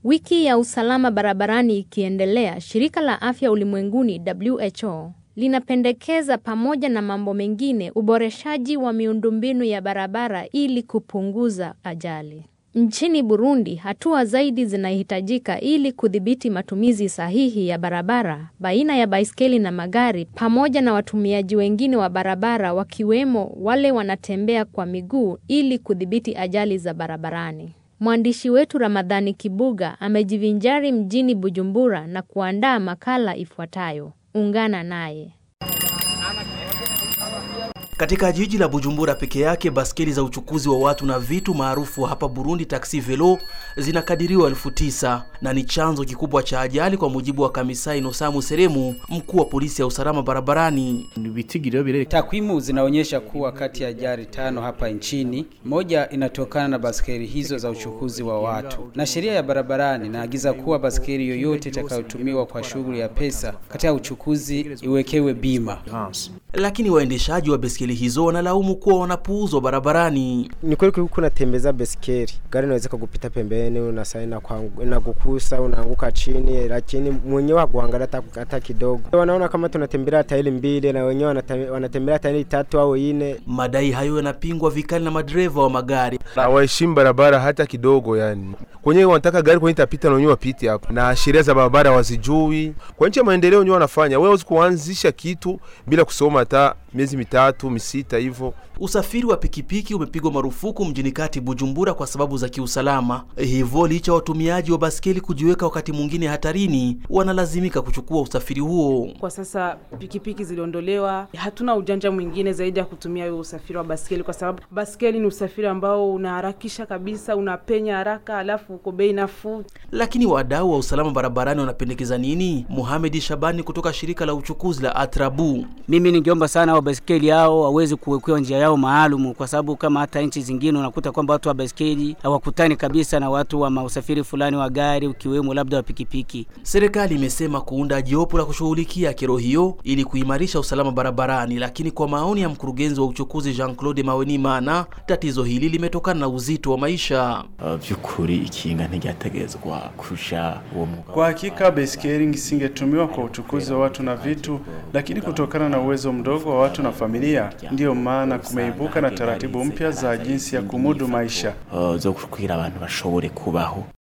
Wiki ya usalama barabarani ikiendelea, shirika la afya ulimwenguni WHO linapendekeza pamoja na mambo mengine uboreshaji wa miundombinu ya barabara ili kupunguza ajali. Nchini Burundi, hatua zaidi zinahitajika ili kudhibiti matumizi sahihi ya barabara baina ya baiskeli na magari pamoja na watumiaji wengine wa barabara wakiwemo wale wanatembea kwa miguu ili kudhibiti ajali za barabarani. Mwandishi wetu Ramadhani Kibuga amejivinjari mjini Bujumbura na kuandaa makala ifuatayo. Ungana naye. Katika jiji la Bujumbura peke yake, baskeli za uchukuzi wa watu na vitu maarufu hapa Burundi, taksi velo, zinakadiriwa elfu tisa na ni chanzo kikubwa cha ajali, kwa mujibu wa Kamisai Nosamu Seremu, mkuu wa polisi ya usalama barabarani. Takwimu zinaonyesha kuwa kati ya ajali tano hapa nchini, moja inatokana na baskeli hizo za uchukuzi wa watu, na sheria ya barabarani inaagiza kuwa baskeli yoyote itakayotumiwa kwa shughuli ya pesa katika uchukuzi iwekewe bima. Lakini waendeshaji wa baiskeli hizo wanalaumu kuwa wanapuuzwa barabarani. Ni kweli kuliko unatembeza baiskeli, gari inaweza kukupita pembeni, unasaina inakukusa, unaanguka chini, lakini mwenyewe hakuangalia hata kidogo. Wanaona kama tunatembelea tairi mbili na wenyewe wanatembelea tairi tatu au nne. Madai hayo yanapingwa vikali na madereva wa magari. Hawaheshimu barabara hata kidogo, yani kwenyewe wanataka gari kwenye tapita na wenyewe wapite hapo, na sheria za barabara wazijui. Kwa nchi ya maendeleo wenyewe wanafanya, wewe kuanzisha kitu bila kusoma hata miezi mitatu misita hivyo. Usafiri wa pikipiki umepigwa marufuku mjini kati Bujumbura kwa sababu za kiusalama. Hivyo licha watumiaji wa baskeli kujiweka wakati mwingine hatarini, wanalazimika kuchukua usafiri huo. Kwa sasa pikipiki ziliondolewa, hatuna ujanja mwingine zaidi ya kutumia huo usafiri wa baskeli, kwa sababu baskeli ni usafiri ambao unaharakisha kabisa, unapenya haraka, alafu uko bei nafuu. Lakini wadau wa usalama barabarani wanapendekeza nini? Muhamedi Shabani kutoka shirika la uchukuzi la Atrabu: mimi ningeomba sana wa baskeli hao waweze kuwekewa njia yao maalum, kwa sababu kama hata nchi zingine unakuta kwamba watu wa baskeli hawakutani kabisa na watu wa mausafiri fulani wa gari, ukiwemo labda wa pikipiki. Serikali imesema kuunda jopo la kushughulikia kero hiyo ili kuimarisha usalama barabarani, lakini kwa maoni ya mkurugenzi wa uchukuzi Jean-Claude Mawenimana, tatizo hili limetokana na uzito wa maisha. Vyukuri uh, ikinga ntigategezwa kusha uwo mugabo. Kwa hakika baiskeli isingetumiwa kwa uchukuzi wa watu na vitu, lakini kutokana na uwezo mdogo wa watu na familia, ndiyo maana kumeibuka na taratibu mpya za jinsi ya kumudu maisha uh, zo kugira abantu bashobore kubaho